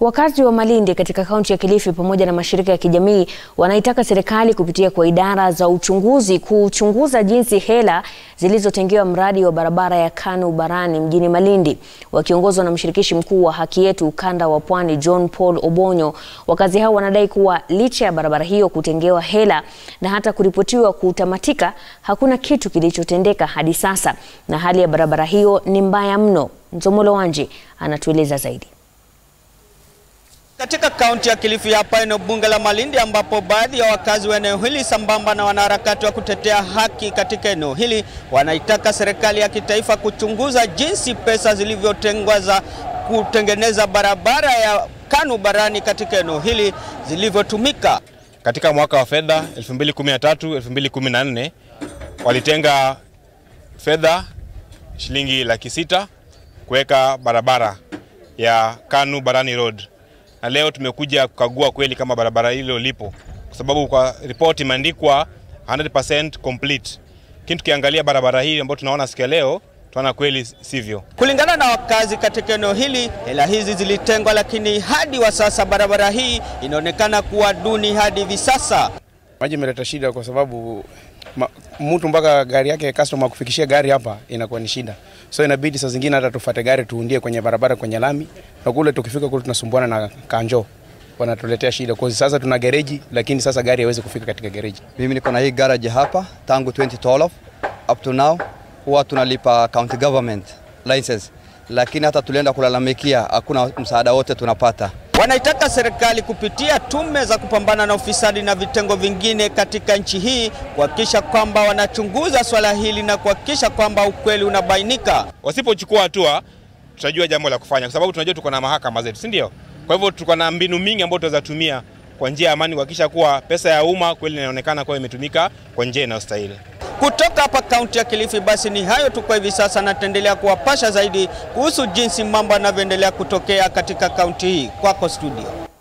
Wakazi wa Malindi katika kaunti ya Kilifi pamoja na mashirika ya kijamii wanaitaka serikali kupitia kwa idara za uchunguzi kuchunguza jinsi hela zilizotengewa mradi wa barabara ya Kanu Barani mjini Malindi. Wakiongozwa na mshirikishi mkuu wa Haki Yetu ukanda wa Pwani John Paul Obonyo, wakazi hao wanadai kuwa licha ya barabara hiyo kutengewa hela na hata kuripotiwa kutamatika, hakuna kitu kilichotendeka hadi sasa, na hali ya barabara hiyo ni mbaya mno. Nzomolo Wanji anatueleza zaidi. Katika kaunti ya Kilifi hapa eneo bunge la Malindi ambapo baadhi ya wakazi wa eneo hili sambamba na wanaharakati wa kutetea haki katika eneo hili wanaitaka serikali ya kitaifa kuchunguza jinsi pesa zilivyotengwa za kutengeneza barabara ya Kanu Barani katika eneo hili zilivyotumika. Katika mwaka wa fedha 2013 2014 walitenga fedha shilingi laki sita kuweka barabara ya Kanu Barani Road na leo tumekuja kukagua kweli kama barabara hilo lipo, kwa sababu kwa ripoti imeandikwa 100% complete, lakini tukiangalia barabara hii ambayo tunaona siku ya leo tunaona kweli sivyo. Kulingana na wakazi katika eneo hili, hela hizi zilitengwa, lakini hadi wa sasa barabara hii inaonekana kuwa duni hadi hivi sasa. Maji imeleta shida kwa sababu ma, mtu mpaka gari yake customer kufikishia gari hapa inakuwa ni shida, so inabidi saa zingine hata tufate gari tuundie kwenye barabara kwenye lami, na kule tukifika kule tunasumbuana na kanjo, wanatuletea shida kwa sasa. Tuna gereji lakini sasa gari haiwezi kufika katika gereji. Mimi niko na hii garage hapa tangu 2012 up to now, huwa tunalipa county government license, lakini hata tulienda kulalamikia, hakuna msaada wote tunapata. Wanaitaka serikali kupitia tume za kupambana na ufisadi na vitengo vingine katika nchi hii kuhakikisha kwamba wanachunguza swala hili na kuhakikisha kwamba ukweli unabainika. Wasipochukua hatua, tutajua jambo la kufanya, kwa sababu tunajua tuko na mahakama zetu, si ndio? Kwa hivyo tuko na mbinu mingi ambayo tunaweza tumia kwa njia ya amani kuhakikisha kuwa pesa ya umma kweli inaonekana kuwa imetumika kwa njia inayostahili. Kutoka hapa kaunti ya Kilifi, basi ni hayo tu kwa hivi sasa, na tutaendelea kuwapasha zaidi kuhusu jinsi mambo yanavyoendelea kutokea katika kaunti hii. Kwako studio.